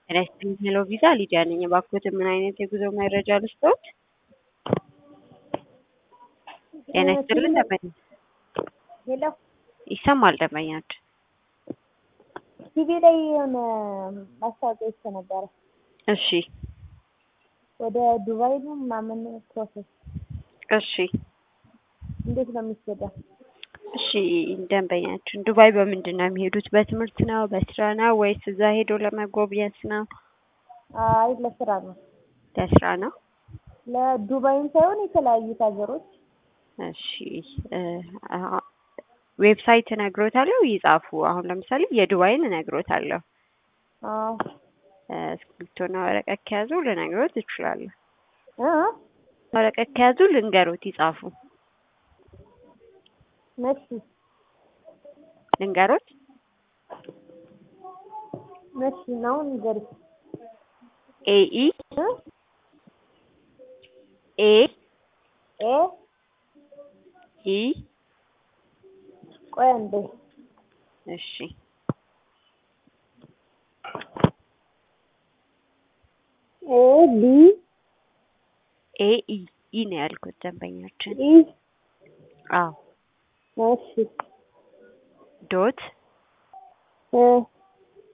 ጤና ይስጥልኝ ሄሎ ቪዛ ሊዲያ ነኝ። እባክዎትን ምን አይነት የጉዞ መረጃ ልስጥዎት? ጤና ይስጥልኝ ደንበኛ ሄሎ ይሰማል ደንበኛችን ቲቪ ላይ የሆነ ማስታወቂያ ይቼ ነበረ። እሺ ወደ ዱባይ ነው ምናምን ፕሮሰስ እሺ እንዴት ነው የሚሄደው? እሺ ደንበኛችን ዱባይ በምንድን ነው የሚሄዱት? በትምህርት ነው በስራ ነው ወይስ እዛ ሄዶ ለመጎብኘት ነው? አይ ለስራ ነው። ለስራ ነው። ለዱባይም ሳይሆን የተለያዩት ሀገሮች እሺ እ አ- ዌብሳይት እነግሮታለሁ ይጻፉ። አሁን ለምሳሌ የዱባይን እነግሮታለሁ። አዎ እ እስክሪብቶና ወረቀት ከያዙ ልነግሮት እችላለሁ። እ ወረቀት ከያዙ ልንገሮት ይጻፉ። መሲ ልንገሮት መሲ ነው ንገሪ ኤኢ እ ኤ ኤ ኢ ቆይ አንዴ እሺ ኤ ቢ ኤ ኢ ኢ ነው ያልኩት ደንበኛችን። ኢ አዎ እሺ ዶት እ